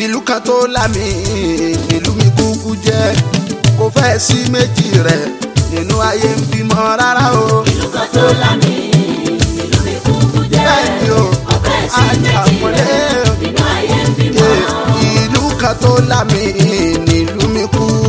ìlú kan tó lámì ìlú mi kúkú jẹ́ kò fẹ́ sí méjì rẹ̀ nínú ayé ń bímọ rárá o. ìlú kan tó lámì ìlú mi kúkú jẹ́ bẹ́ẹ̀ ni o ọ̀fẹ́ sí méjì àjàmọ́lé rẹ̀ nínú ayé ń bímọ. ìlú kan tó lámì nílùú mi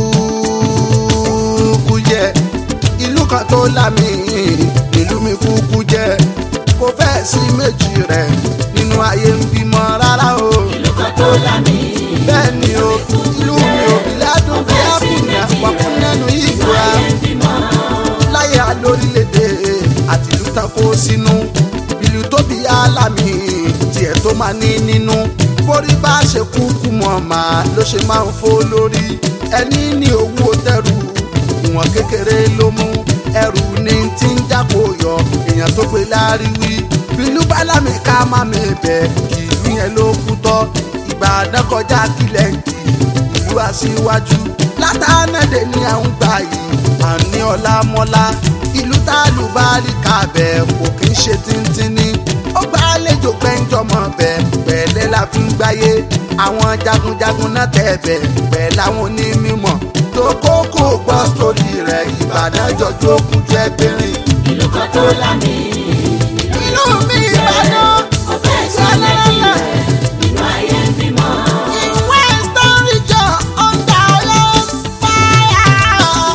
kúkú jẹ́ ìlú kan tó lámì nílùú mi kúkú jẹ́ kò fẹ́ sí méjì rẹ̀ nínú ayé ń bímọ rárá o. ìlú kan tó lámì bẹ́ẹ̀ ni o ìlú mi ò bí ládùn bí àbùnà wàkún nẹ́nu ìgbà ayé ń bímọ. láyé alórílẹ̀‐èdè àti ìlú tán kó sínú ìlú tó bí alámì tiẹ̀ tó máa ní nínú borí bá ṣe kúkú mọ̀ máa ló ṣe máa ń fó lórí ẹni ní owó tẹrù ìwọ̀n kékeré ló mú ẹrù ní tí ń jápò yọ èèyàn tó gbé láríwí ìlú bálámì ká má mi bẹ̀ kì ìlú yẹn ló kú tọ́ ìbàdàn kọjá kílẹ̀ ń kì ìlú aṣíwájú látàánàdé ní àwọn gbà yìí àní ọlámọlá ìlú tálùbárí kàbẹ̀ kò kí ń ṣe tíntínní ó gbà àlejò gbẹ́njọmọ bẹ̀ pẹ̀lẹ́ la fi ń gbáyé àwọn jagunjagun náà tẹ̀ bẹ̀ pẹ̀ láwọn onímọ̀ tó kókó gbọ́ sórí rẹ̀ ìbàdàn jọjú òkun jẹ́ bẹ́rìn. ìlú kan tó lámì ìlú mi ìbàdàn ọ̀fẹ́ sí méjì rẹ̀ nínú ayé ń bímọ. Western region under your fire.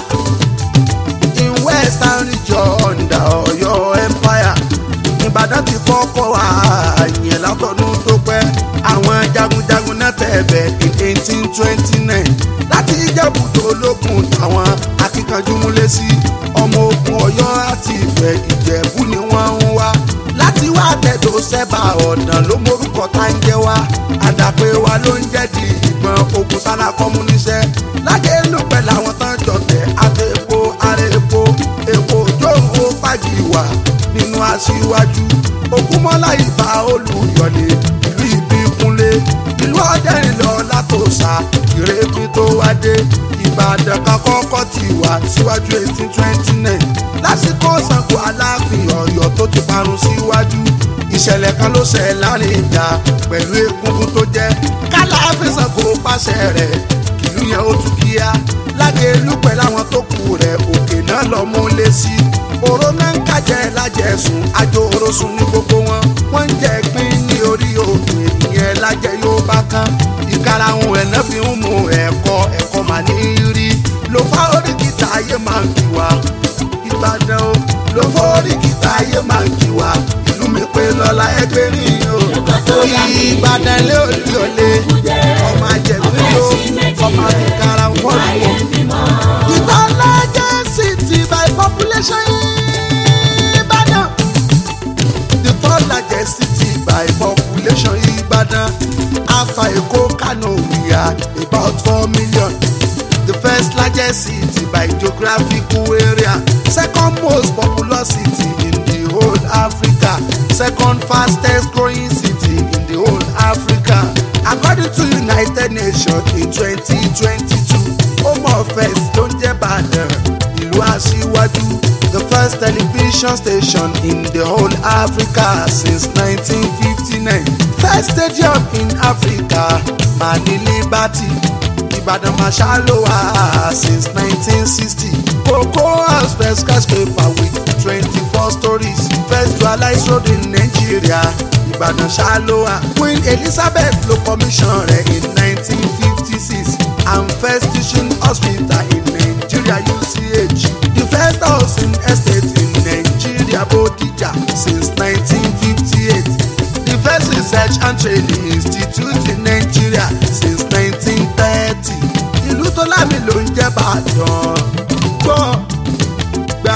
In Western region under your empire. Ìbàdàn ti kọ́kọ́ wá ìyẹn látọdún tó pẹ́. Àwọn jagunjagun náà tẹ̀bẹ̀ in eighteen twenty nine. Láti Ìjẹ̀bú tó lókun táwọn akíkanjú múlẹ̀ sí. Ọmọ ogun Ọ̀yọ́ àti Ifẹ̀ Ìjẹ̀bú ni wọ́n ń wá. Láti wá tẹ̀dọ̀ sẹ́bà ọ̀nà ló morúkọ tá ń jẹ́ wá. Àdàpé wa ló ń jẹ́ di ìgbọ̀n ogun sára kọ́múníṣẹ́. Lájẹ́ ló pẹ̀ làwọn tán jọ̀tẹ̀ àti epo ara epo. Èpo jóòwò fàjì wà nínú aṣíwájú. Ògúnmọ́lá ìbá olùyọ̀lé ìlú ìbíkúnlé. Ìlú ọ̀dẹ́rìn lọ látòsà ìrètí tó wá dé. Ìbàdàn kan kọ́kọ́ ti wà síwájú eighteen twenty nine. Lásìkò Ṣàngó Aláàfin Ọ̀yọ́ tó ti parun síwájú. Ìṣẹ̀lẹ̀ kan ló ṣẹ̀ láàrin ìjà pẹ̀lú egungun tó jẹ́. Kálàáfin Ṣàngó pàṣẹ rẹ̀ kìlú yẹn ó tún kíá. Lágẹ̀lú pẹ̀lú àwọn tó kù rẹ̀ òkè náà lọ mú lé sí. Òró náà ń kájẹ́ lájẹ̀sùn, àjò orosùn ní gbogbo wọn. Wọ́n ń jẹ pín ní orí òkè ìyẹn lájẹ yóò bá kán. Ìkarahun ẹ̀ náà fi ń mu ẹ̀kọ́ ẹ̀kọ́ mà ní rí. Lò fá orí kìtà ayé máa ń kí wa. Ìbàdàn o, lò fá orí kìtà ayé máa ń kí wa. Ìlú mi pé lọ́la ẹgbẹ́ rí o. Ìbàdàn lé òlì òlé. Ọmọ àjẹgbẹ́ ló, ọmọ àfikàrà ń fọ́ ayé ń bímọ. Ìbàdàn largest city by population Ìbàdàn. The third largest city by population Ìbàdàn. After Èkó, Kano, we are about four million. The first largest city by geographical area. Second most populous city in the whole Africa. Second fastest growing city in the whole Africa. According to United Nations in 2022, Home Affairs ló ń jẹ́ Ìbàdàn, ìlú aṣíwájú. The first television station in the whole Africa since 1959. First stadium in Africa, Mani Liberty. Ìbàdàn Marshal ló wà since 1960. Cocoa House first skyscraper with 24 stories. First dualized road in Nigeria. Ìbàdàn ṣáálóhà. Queen Elizabeth ló commission rẹ̀ in 1956. And first teaching hospital in Nigeria UCH. The first housing estate in Nigeria Bodija since 1958. The first research and training institute in Nigeria since 1930. Ìlú tó lámì ló ń jẹ́ Ìbàdàn. Gbọ́ gbà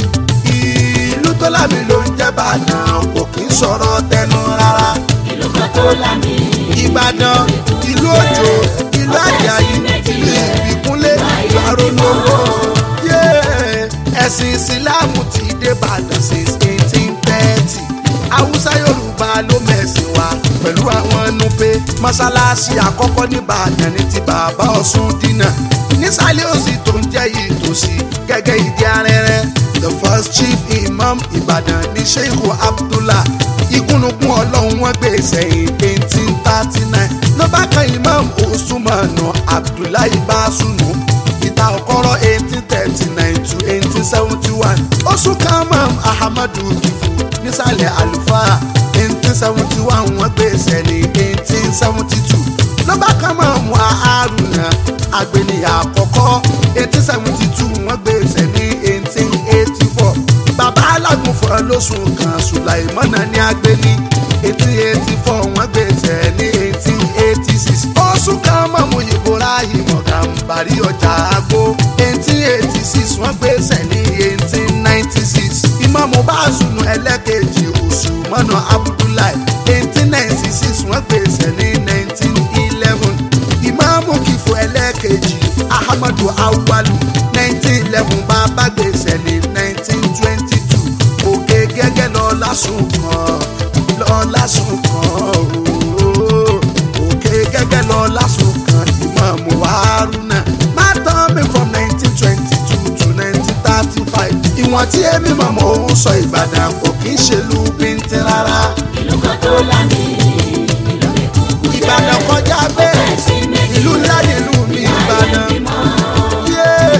ìlú tó lámì ló ń jẹ́ Ìbàdàn kò kí ń sọ̀rọ̀ tẹnu rárá. ìlú kan tó lámì. Ìbàdàn ìlú òjò ìlú àjàyí ìlú ìbíkúnlé ìlú arólówó. Yeah. ẹ̀sìn ìsìláàmù ti dé Ìbàdàn since eighteen thirty. Haúsá Yorùbá ló mẹ̀sìn wá pẹ̀lú àwọn nupe. Mọ́sálásí àkọ́kọ́ ní Ìbàdàn ní ti bàbá Ọ̀ṣun dínà. Nísàlẹ̀ òsì tó ń jẹ́ ìtòsí gẹ́gẹ́ ìdí arẹ́rẹ́. The first chief imam Ìbàdàn ní Sheikh Abdullah ìkúnnukún ọlọ́run wọn gbé sẹ́yìn eighteen thirty nine ló bá kan imam usumanu abdullahi basunu ìta ọkọrọ eighteen thirty nine to eighteen seventy one oṣù kamam ahamadu kifu nísàlẹ̀ àlùfáà eighteen seventy one wọ́n gbèsè ní eighteen seventy two nọ́mbà kamam haruna agbẹnìyà àkọ́kọ́ eighteen seventy two wọ́n gbèsè ní eighteen eighty four bàbá alágùnfọ̀ lóṣù kan sùláìmọ́nà ní agbẹ́ni eighteen eighty four wọ́n gbèsè ní eighteen eighty six oṣù kan mọ̀mú ibrahim ọ̀gàǹbàrí ọjà àgbo eighteen eighty six wọ́n gbèsè ní eighteen ninety six ìmọ̀mù báṣùnù ẹlẹ́kẹ̀jì oṣù mọ́nà abdullahi eighteen ninety six wọ́n gbèsè ní nineteen eleven ìmọ̀mù kìfù ẹlẹ́kẹ̀jì ahmadu awalu nineteen eleven bàbá gbèsè ní nineteen twenty two òkè gẹ́gẹ́ lọ lásùn kan lọ lásùn kan ooo òkè gẹ́gẹ́ lọ lásùn kan ìmọ̀ọ́mù haruna má tán mi from nineteen twenty two to nineteen thirty five ìwọ̀n tí èmi mọ̀mọ́ òun sọ ìbàdàn kò kí ń ṣe lu bíntín rárá ìlú kan tó lámì ìlú mi kúkú jẹ́ ìbàdàn kọjá bẹ́ẹ̀ ìlú ńlá nílùú mi ìbàdàn. Yeah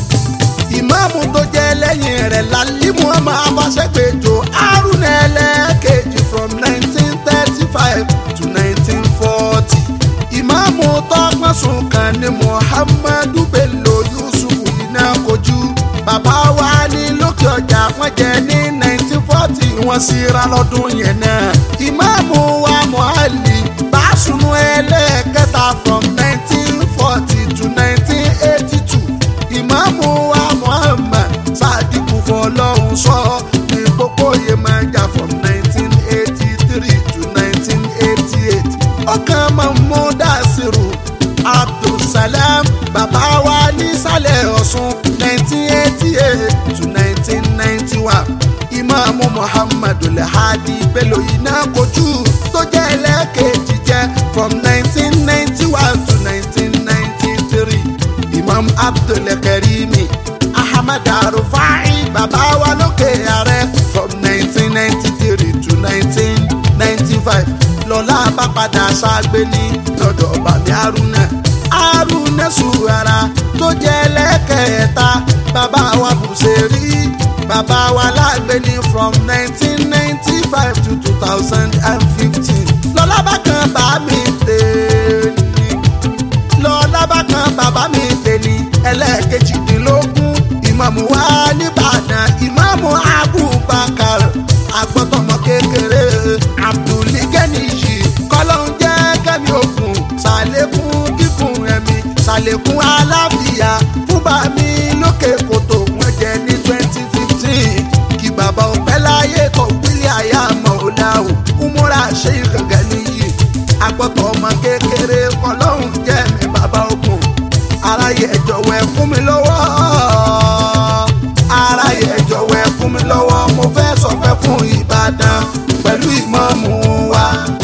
ìmáàmù tó jẹ́ lẹ́yìn rẹ̀ lálímù ọmọ abọ́sẹ̀gbẹ̀jọ haruna ẹlẹ́ẹ̀kejì from nineteen thirty five to nineteen forty ìmáàmù tọ́gbọ́n sùn kan ní muhammadu bello yusuf iná kojú bàbá wa ní lókè ọjà wọ́n jẹ́ ní nineteen forty wọ́n sì ra lọ́dún yẹn náà ìmáàmù wa muhalli báṣunú ẹlẹ́ẹ̀kẹta from nineteen forty to nineteen eighty two ìmáàmù wa muhammad sadiku fọlọ́hún sọ ní gbogbo yemọja from nineteen eighty three to nineteen eighty eight ọkàn mahmood asiru abdulsalam bàbá wa nísàlẹ̀ ọ̀ṣun nineteen eighty eight to nineteen ninety one ìmáàmù muhammad alhadi bello iná kojú tó jẹ́ ẹlẹ́kẹ̀jì jẹ́ from nineteen ninety one to nineteen ninety three imam abdulkarimi ahmad arufai bàbá wa lókè ààrẹ from nineteen ninety three to nineteen ninety five lọ́lá bá padà ṣàgbé ní lọ́dọ̀ bàmí haruna haruna suhara tó jẹ́ lẹ́kẹ̀ẹ́ta bàbá wa bùsẹ̀rí bàbá wa lágbé ní from nineteen ninety five to two thousand and fifteen lọ́lá bá kan bá mi tèèní lọ lábàkan bàbá mi tèmi ẹlẹ́ẹ̀kejìdínlógún ìmáàmù wa nìbàdàn ìmáàmù abubakar agbọ́tọ̀mọ kékeré abdulgani kọ́lọ́hún jẹ́ kẹ́mi òkun ṣàlékún kíkún ẹ̀mí ṣàlékún aláfíà fún bàmí lókè kòtò wọ́n jẹ́ ní twenty fifteen kí bàbá òpẹ́ láyé tó wílé àyà mọ̀ọ́láwò umura ṣe ìkàngẹ́ níyì agbọ́tọ̀ ọmọ kékeré kọlọ́hún jẹ́ mi bàbá ogun aráyé ẹ jọ̀wọ́ ẹ fún mi lọ́wọ́ aráyé ẹ jọ̀wọ́ ẹ fún mi lọ́wọ́ mo fẹ́ sọpẹ́ fún ìbàdàn pẹ̀lú ìmọ̀ọ́mù wa.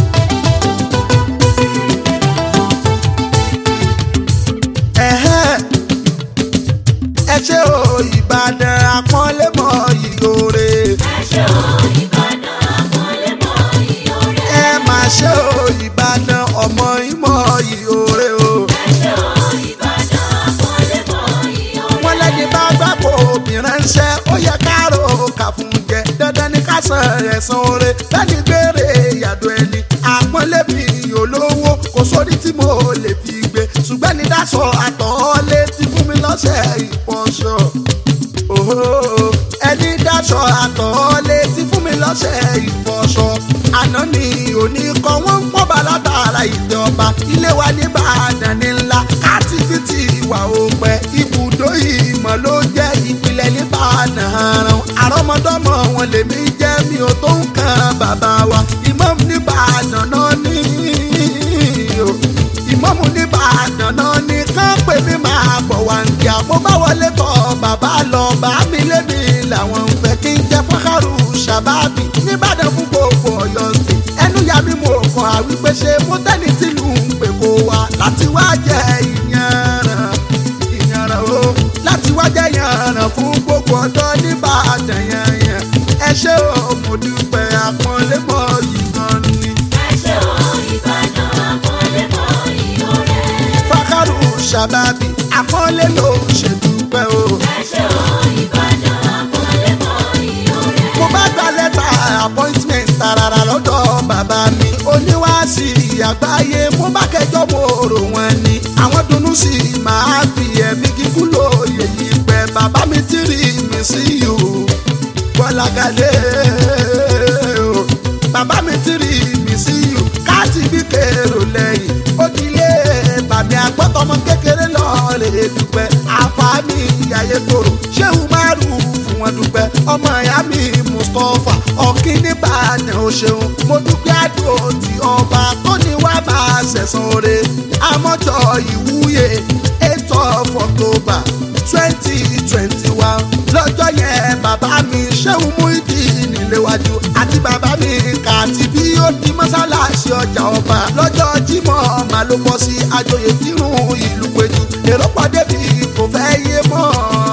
Ẹ̀hẹ́n, ẹ ṣe o ìbàdàn àpọ́nlé mọ́ ìyóore ẹṣẹ́ o ìbàdàn àpọ́nlé mọ́ ìyọ̀rẹ́ ẹ máa ṣe o ìbàdàn ọmọ ìmọ̀ ìyóore o. ẹṣẹ́ o ìbàdàn àpọ́nlé mọ́ ìyọ̀rẹ́ wọ́n lẹ́ni bá gbàgbọ́ obìnrin ń ṣe ó yẹ káàró kà fún jẹ dandan ní ká san ẹ̀san oore lẹ́ni gbére ìyàdó ẹni àpọ́nlé mi olówó kò sórí tí mo lè fi gbé ṣùgbọ́n ní dáṣọ àtọ̀ọ́lé ti fún mi lọ́sẹ̀ ìpọ́nṣọ. Òhó, ẹni dáṣọ àtọ̀ọ́lé ti fún mi lọ́sẹ̀ ìfọṣọ. àná ni òní kan wọ́n ń pọ́n balátara ìjọba ilé wa ní Ìbàdàn ní ńlá kátífìtì ìwà òpẹ́ ibùdó ìmọ̀ ló jẹ́ ìpìlẹ̀ ní Ìbàdàn àrùn àrọ́mọdọ́mọ wọn lèmi jẹ́ mi ò tó nǹkan bàbá wa Imam ní Ìbàdàn náà ní o ìmọ̀mù ní Ìbàdàn náà ní kán pè mí máa bọ̀ wá ń kí àpò bá wọlé tọ̀ bàbá lọ bá mi lébi làwọn ń fẹ́ kí n jẹ́ fọ́kàrù ṣàbábì nìbàdàn fún gbogbo Ọ̀yọ́ sí ẹnu ya mi mo kàn á wípé ṣe mo tẹ́ni tìlú ń pè kó wa láti wá jẹ ìyànràn ìyànràn o láti wá jẹ ìyànràn fún gbogbo ọ̀dọ́ nìbàdàn yẹn ẹ ṣé o mo dúpẹ́ àpọ́nlé mọ́ yìí gan ni. ẹṣẹ́ o ìbàdàn àpọ́nlé mọ́ ìyọ̀rẹ́ ṣàbábì àpọ́nlé ló ṣe dúpẹ́ o. ẹ ṣé o ìbàdàn àpọ́nlé mọ́ iyọ̀ rẹ̀. mo bá gba lẹ́tà appointment tarara lọ́dọ̀ bàbá mi oníwàásì àgbáyé mo bá kẹjọ mo rò wọ́n ni àwọn dunnú sí i máa fi ẹ̀mí kíkún lóye yìí pẹ́ bàbá mi ti rí mi sí i o bọ́lágadé o bàbá mi ti rí mi sí i o káàtì bí kèrò lẹ́yìn ó ti lé bàmí àgbọ́tọmọ kékeré lọ́ọ̀rẹ́ dúpẹ́ àfààní ayé tòrò ṣéwù márùn fún wọn dúpẹ́ ọmọ ìyá mi mustapha ọ̀kíní bàánẹ̀ ò ṣeun mo dúpẹ́ àdó tí ọba tó ní wá máa ṣẹ̀sán oore àmọ́jọ ìwúyè eight of october twenty twenty one lọ́jọ́ yẹn bàbá mi ṣéwù mú ìdí níléwájú àti bàbá mi kàtí bí ó di mọ́sálásí ọjà ọba lọ́jọ́ jímọ̀ màá ló bọ́ sí àjòyè kírun ìlú péjú èrò pọ̀ débi kò fẹ́ yé mọ́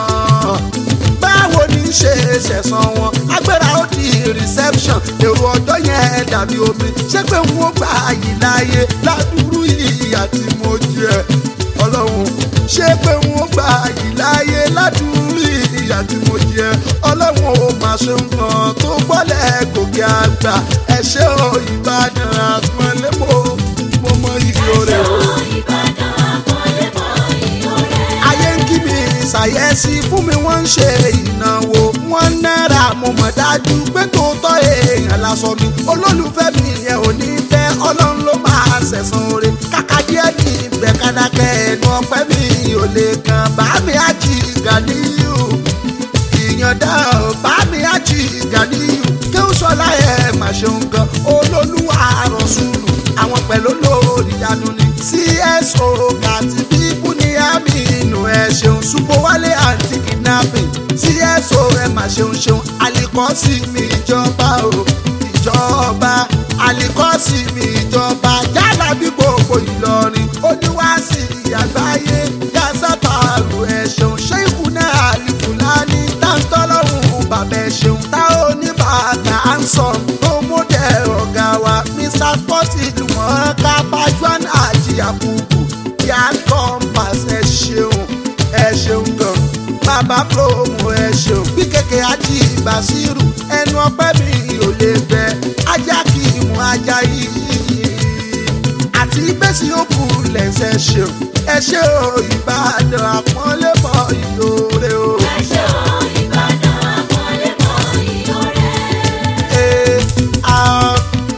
báwo ni ṣe ṣẹ̀sán wọn agbára ó di reception èrò ọjọ́ yẹn dàbí omi ṣé pé n ó gbà yìí láyé ládùúrú ìyà tí mo jẹ ọlọ́run ṣé pé n ó gbà yìí láyé ládùúrú ìyà tí mo jẹ ọlọ́run ò máa ṣe nǹkan tó gbọ́lẹ̀ gòkè àgbà ẹ ṣé o ìbàdàn àpọ́nlé mo mo mọ ìyó ẹ ṣé rẹ o o ìbàdàn àpọ́nlé mọ́ iyọ̀ rẹ̀. ayé ń kí mi ṣàyẹ̀sí fún mi wọ́n ń ṣe ìnáwó wọ́n náírà mo mọ̀ dájú pé tòótọ́ èèyàn lásọ mi olólùfẹ́ mi yẹn ò ní fẹ́ ọlọ́run ló máa ṣẹ̀san oore kàkà díẹ̀ ní ibẹ̀ kádàkẹ́ ẹnu ọpẹ́ mi ò lè kàn bá mi àjì gàdíyù ìyànda bá mi àjì gàdíyù kí ó sọlá ẹ̀ mà ṣeun gan olólùwà rọ̀ṣùlù àwọn pẹ̀lú lórí ìyanu ni cso kàti bíbú ní àmì inú ẹ ṣeun ṣùpọ̀ wálé àǹtí kidnapping cso ẹ mà ṣeun ṣeun àlìkọ́sí mi ìjọba o ìjọba àlìkọ́sí mi ìjọba yálà bí gbogbo ìlọrin oníwàásì àgbáyé yasataru ẹ ṣeun ṣé ikú náà àlìfùlání táńtọ́lọ́hún bàbá ẹ ṣeun tá ò ní bàtà ansom tó mú dẹ̀ ọ̀gá wa mr sporty ìlú mọ̀ọ́ká pajuan àjìyàkùkù yà compass ẹ ṣeun ẹ ṣeun gan bàbá promo ẹ ṣeun bí kékeré ají basiru ẹnu ọpẹ́ mi ò lè bẹ ajá kì í mú ajá yìí àti gbèsè òkú lẹ́sẹ̀ ṣeun ẹ ṣe o ìbàdàn àpọ́nlé mọ́ ìyóore o. ẹ ṣé o ìbàdàn àpọ́nlé mọ́ iyọ̀ rẹ̀. Ee, ah,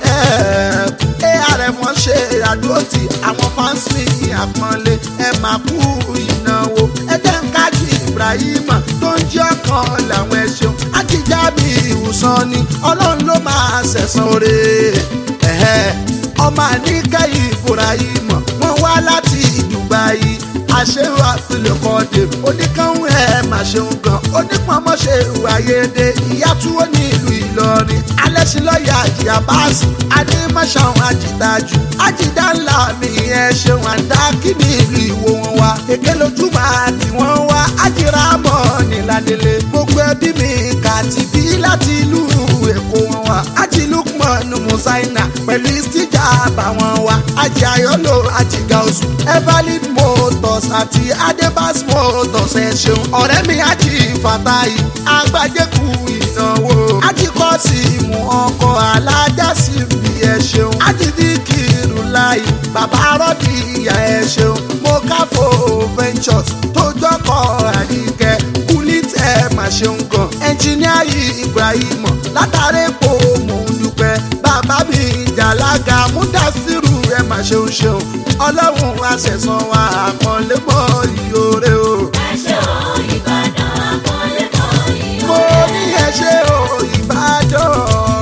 eh, eh, àrẹ̀mọ wọ́n ṣe àdúrótì àwọn fans mi àpọ́nlé ẹ máa kú ìnáwó ẹjẹ́ ń kájí ibrahima tó ń jẹ́ ọkàn làwọn ẹ ṣeun àtijọ́ bí ìwòsàn ni ọlọ́run ló máa ṣẹ̀san oore ẹ̀hẹ́ ọmọ àníkẹ́yìn ibrahima wọ́n wá láti dubai àṣewò àfilẹ̀kọ́dé oníkanwé ẹ̀ máa ṣeun gan onípọ̀nmọ́ ṣe ìwàyédè ìyá túwó ní ìlú ìlọrin alẹ́sìlọ́yà àjìyà báàsì adémọ́ṣáwọn àjìdájú àjìdá ńlá mi ẹ̀ ṣeun àǹdá kí ní ìlú ìwò wọn wá èké lójúmọ́ àti wọ́n wá àjìrà mọ́ nílàdélé gbogbo ẹbí mi kàti bí láti ìlú èkó wọn wá àjìlúkmọ̀n musaina pẹ̀lú ìsíjà àbàwọn wa àjì ayọ́lò àjìgà oṣù everlead motors àti adebas motors ẹ ṣeun ọ̀rẹ́ mi àjì fàtàyì agbájẹ́kù ìnáwó àjì kọ́ọ̀sì mú ọkọ̀ alájà sí bí ẹ ṣeun àjì díkìrù láì bàbá rọ́bì ìyá ẹ ṣeun mo káfó ventures tó jọkọ̀ àdìgẹ́ kulit ẹ mà ṣeun gan ẹnjìníà yìí ibrahim látàrí epo mò ń dúpẹ́ bàbá mi jàlága múdàsírù ẹ mà ṣeun ṣeun ọlọ́run àṣẹ̀sán wa àpọ̀nlé mọ́ ìyóore o. ẹ ṣé o ìbàdàn àpọ́nlé mọ́ iyọ̀ mo rẹ̀. ní ẹ ṣe o ìbàdàn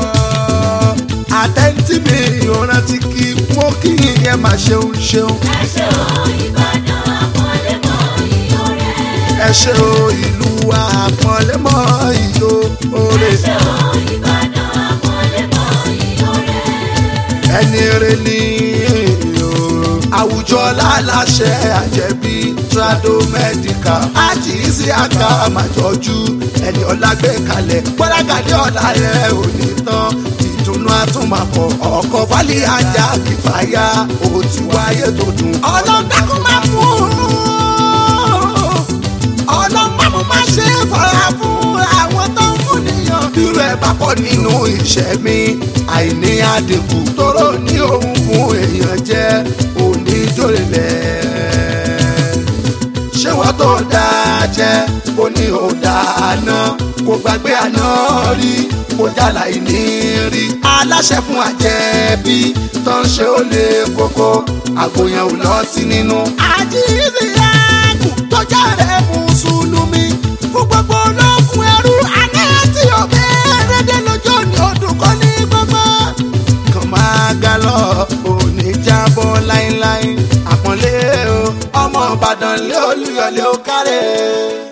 àtẹ̀ntì mi ìrántí kí mo kí ìyẹn mà ṣeun ṣeun ẹ ṣé o ìbàdàn àpọ́nlé mọ́ iyọ̀ rẹ̀. ẹ ṣe o ìlú wa àpọ̀nlé mọ́ ìyóore. ẹ ṣé o ìbàdàn àpọ́nlé mọ́ iyọ̀ rẹ̀. ẹni rẹ ní o. àwùjọ láláṣẹ àjẹbí trado medical ájì sí àga àmàjọjú ẹni ọlágbé kalẹ̀ gbọ́dọ̀gàdé ọ̀la rẹ̀ ò ní tán ìdùnnú àtúmọ̀pọ̀ ọkọ̀ fálí ajá kìfàyà ó ti wáyé tó dùn. ọlọ́dàkùn máa fún un bá pọ̀ nínú iṣẹ́ mi àìní àdínkù tóró ní ohun fún èèyàn jẹ́ òní jòrìlẹ̀ ṣé wọ́n tó dáa jẹ́ kó ní ò dáná kó gbàgbé àná rí kó jàlá ìní rí aláṣẹ fún àjẹbí tó ń ṣe ó lè kókó àgbòyàn ò lọ sí nínú. àjíǹde ẹ̀kú tó jáde mùsùlùmí fún gbogbo ológun ẹrú àná tí ò bẹ́ẹ̀rẹ̀ dé lójó ní ọdún kan ní gbogbo. kàn máa ga lọ òní jábọ́ láíláí àpọ́nlé o ọmọ ìbàdàn lé olúyọ̀lé ó kárẹ̀.